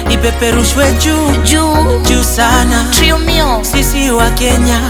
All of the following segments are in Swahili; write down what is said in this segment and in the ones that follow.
ipeperushwe juu juu juu sana. trio mio Sisi wa Kenya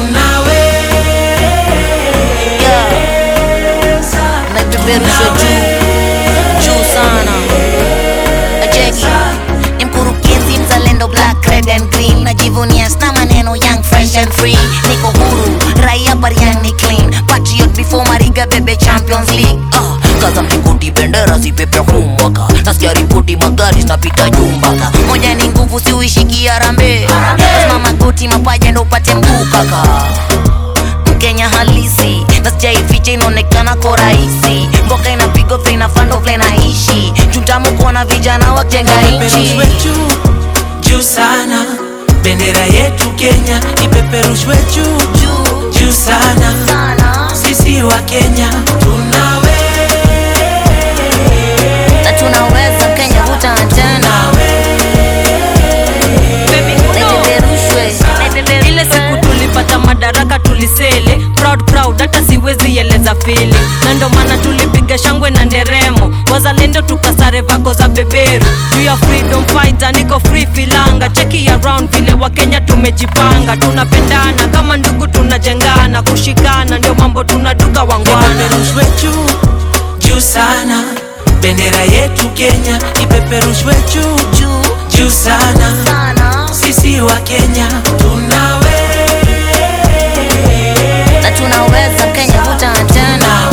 tunaweza, naipeperusha juu juu sana Ajeki ni mkurugenzi mzalendo black red and green najivunia sna maneno young fresh and free niko huru raia bariani clean patriot before mariga bebe champions league uh, kaza mlingoti bendera zipepe humwaka nasikia ripoti magari zinapita jumbaka moja ni nguvu siuishiki arambe lazima magoti mapaja ndo upate mguu kaka Mkenya halisi na sijaificha inaonekana ko rahisi mboka inapigwa vile inafando vile naishi jutamu kuona vijana wajenga nchi ipeperushwe juu juu sana. Bendera yetu Kenya ipeperushwe juu juu juu sana. sana Sisi wa Kenya tunaweza, na tunaweza Kenya vuta tena naipeperushwe ile siku tulipata madaraka tulisele proud proud hata siwezi eleza fili na ndo maana tulipiga shangwe na nderemo wazalendo tukasare vako za beberu juu ya freedom fighter niko free filanga cheki around vile wakenya tumejipanga tunapendana kama ndugu tunajengana kushikana ndio mambo tunaduka wangwana ipeperushwe juu juu sana. Bendera yetu Kenya ipeperushwe juu juu juu sana. sana Sisi wa Kenya tunaweza, na tunaweza Kenya vuta tena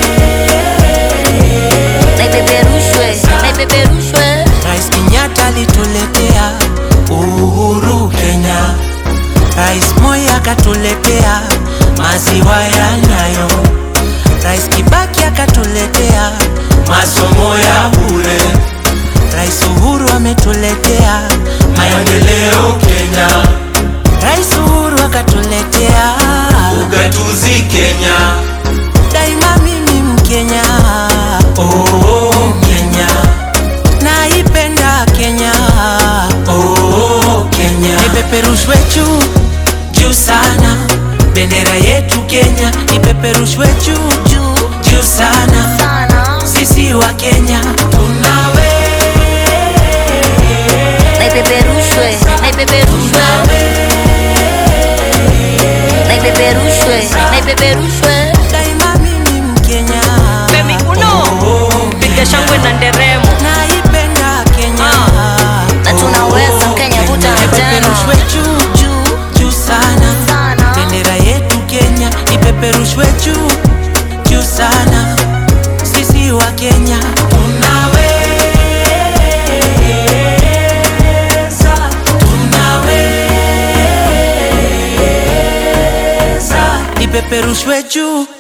naipeperushwe naipeperushwe Rais Kenyatta alituletea uhuru Kenya, Rais Moi akatuletea maziwa ya Nyayo, Rais Kibaki akatuletea masomo ya bure, Rais Uhuru ametuletea maendeleo Kenya, Rais Uhuru akatuletea ugatuzi Kenya, daima mimi Mkenya, oh, Kenya naipenda Kenya, oh, Kenya ipeperushwe juu juu sana, bendera yetu Kenya ipeperushwe juu juu juu sana, sana sisi wa Kenya tunaweza, naipeperushwe naipeperushwe naipeperushwe naipeperushwe daima mimi Mkenya, Femi uno piga shangwe na nderemo naipenda Kenya, na tunaweza Kenya vuta ipeperushwe tena juu juu juu sana sana bendera yetu Kenya ipeperushwe juu juu sana, sisi wa Kenya tunaweza, tunaweza, ipeperushwe juu